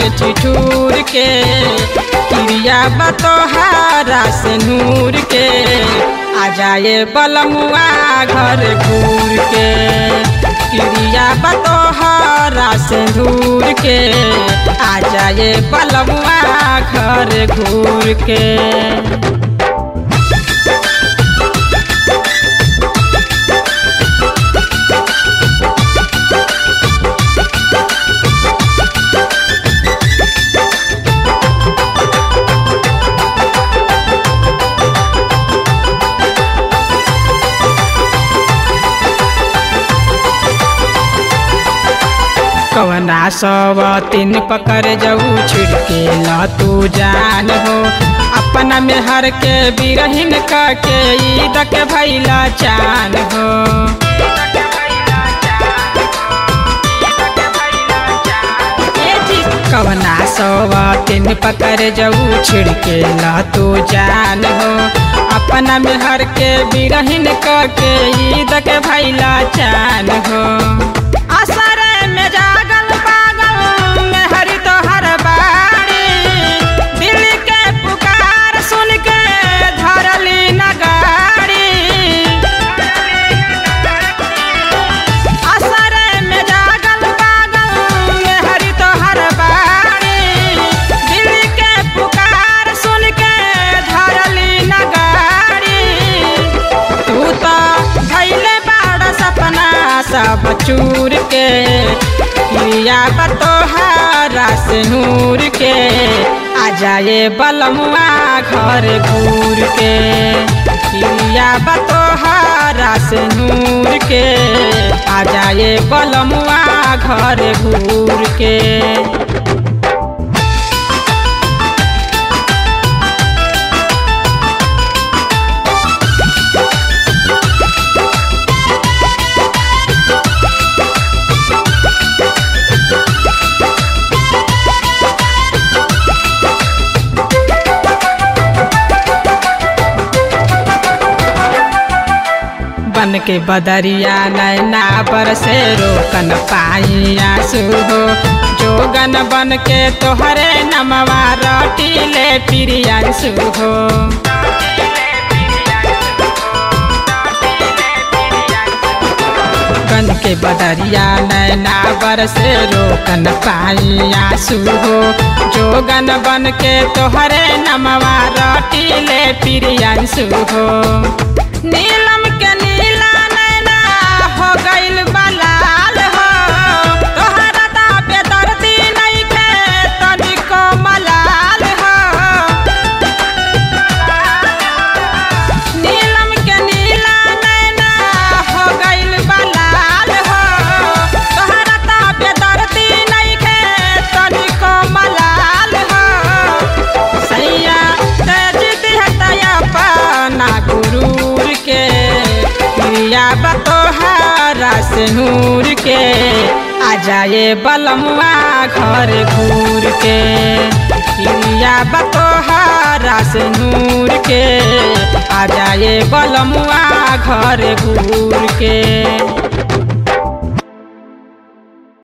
ठिठुर के क्रिया बतोहारा से नूर के आ जाए बलमुआ घर घूर के क्रिया बतोहारा से दूर के आ जाए बलमुआ घर घूर के कवना सब तीन पकड़ जाऊ छिड़के ल तू जान हो अपना में हर के बिरहिन के ईद के भैला चान हो कवना सब तीन पकड़ जाऊ छिड़के ल तू जान हो अपना में हर के बिरहिन के ईद के भैला चान हो असर में जागल पागल में हरि तो हर बाड़ी दिल के पुकार सुन के धरली नगाड़ी असर में जागल पागल में हरि तो हर बाड़ी दिल के पुकार सुन के धरली नगाड़ी तू तो धैले बाड़ सपना सब चूर के प्रिया बतोहारा से नूर के आ जाए बलमुआ घर घूर के प्रिया बतोहारा से नूर के आ जाए बलमुआ घर घूर के बन के बदरिया नैना पर से रोकन पाई आंसू हो जोगन बन के तोहरे नमवा रोटी ले प्रियांशु हो बन के बदरिया नैना बर से रोकन पाई आंसू हो जोगन बन के तोहरे नमवा रोटी ले प्रियांशु हो नीलम के नीला नैना हो गइल बलाल हो तोहरा दा बेदर्दी नइखे तनिको मलाल हो नीलम के नीला नैना हो गइल बलाल हो तोहरा दा बेदर्दी नइखे तनिको मलाल हो सैया तेज दिहतया पाना गुरूर के प्रिया बतोहारा से नूर के आ जाए बलमुआ घर घूर के प्रिया बतोहारा से नूर के आ जाए बलमुआ घर घूर के